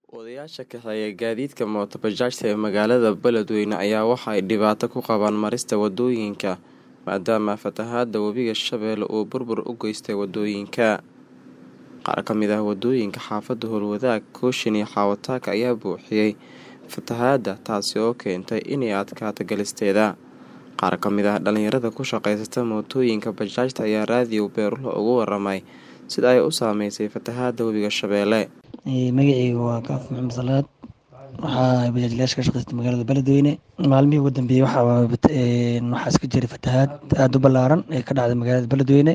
Odayaasha kaxeeya gaadiidka mooto bajaajta ee magaalada Beledweyne ayaa waxa ay dhibaato ku qabaan marista wadooyinka maadaama fatahaada webiga Shabeelle uu burbur u geystay wadooyinka. Qaar ka mid ah wadooyinka xaafadda Howlwadaag, Kooshin iyo Xawataaka ayaa buuxiyay fatahaada taasi oo keentay inay adkaato galisteeda. Qaar ka mid ah dhalinyarada ku shaqeysata mootooyinka bajaajta ayaa raadiyo Beerulo uga waramay sida ay u saameysay fatahaada webiga Shabeelle. magacayga waa kaaf maxamed salaad waxaa bajaajlayaasha ka shaqeysta magaalada beledweyne maalmihii ugu dambeeyey waxaa waxaa iska jiray fatahaad aada u ballaaran ee ka dhacday magaalada beledweyne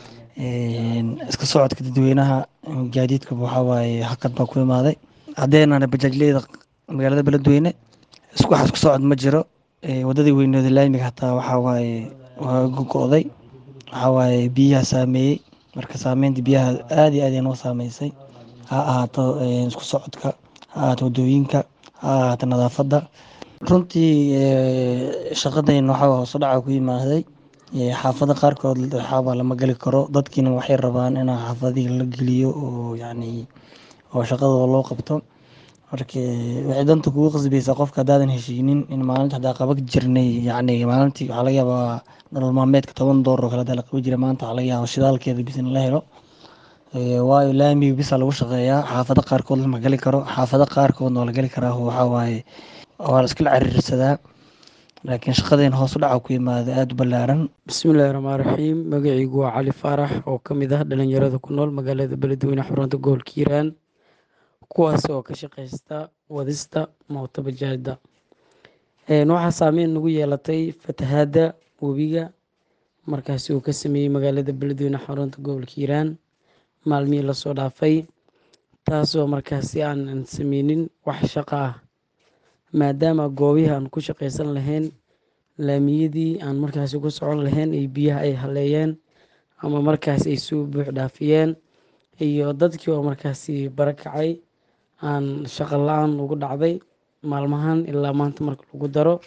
iska socodka dadweynaha gaadiidka waxaa waaye hakad baa ku imaaday haddeenana bajaajleyda magaalada beledweyne isku wax isku socod ma jiro wadadii weynooda laamiga hataa waxaa waaye waa gogo'day waxaa waaye biyaha saameeyey marka saameynta biyaha aada iyo aad ay noo saameysay ha ahaato isku socodka ha ahaato wadooyinka ha ahaato nadaafadda runtii shaqadayna waxaa hoos u dhaca ku yimaaday xaafado qaarkood waxaaba lama gali karo dadkiina waxay rabaan in xaafadihii la geliyo oo yacni oo shaqadooda loo qabto marka waxay danta kugu qasbaysaa qofka haddaadan heshiinin in maalinta hadaa qaban jirnay yacni maalintii waxaa laga yaabaa nolol maalmeedka toban doolar oo kale hadaa la qaban jiray maanta waxaa laga yaabaa shidaalkeeda bis in la helo waayo laamiga bisa lagu shaqeeyaa xaafado qaarkood lama gali karo xaafado qaarkoodna waa la gali karaa waxaa waaye waa la iskala ciriirsadaa laakiin shaqadeen hoos u dhaca ku yimaada aada u ballaaran bismillahi raxmaan raxiim magacaygu waa cali faarax oo ka mid ah dhalinyarada ku nool magaalada beledweyne xarunta gobolka hiiraan kuwaas oo ka shaqeysta wadista mooto bajaajda waxaa saameyn nagu yeelatay fatahaada webiga markaasi uu ka sameeyey magaalada beledweyne xarunta gobolka hiiraan maalmihii lasoo dhaafay taasoo markaasi aanan sameynin wax shaqo ah maadaama goobihii aan ku shaqeysan lahayn laamiyadii aan markaasi ku socon lahayn ay biyaha ay haleeyeen ama markaasi ay soo buux dhaafiyeen iyo dadkii oo markaasi barakacay aan shaqo la-aan ugu dhacday maalmahan ilaa maanta marka lagu daro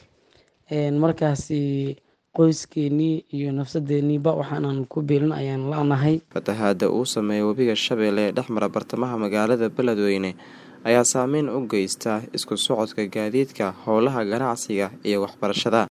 markaasi qoyskeenii iyo nafsadeeniiba waxaanan ku biilin ayaan la-nahay fatahaada uu sameeyay webiga Shabeelle ee dhexmara bartamaha magaalada Beledweyne ayaa saameyn u geysta isku socodka gaadiidka howlaha ganacsiga iyo waxbarashada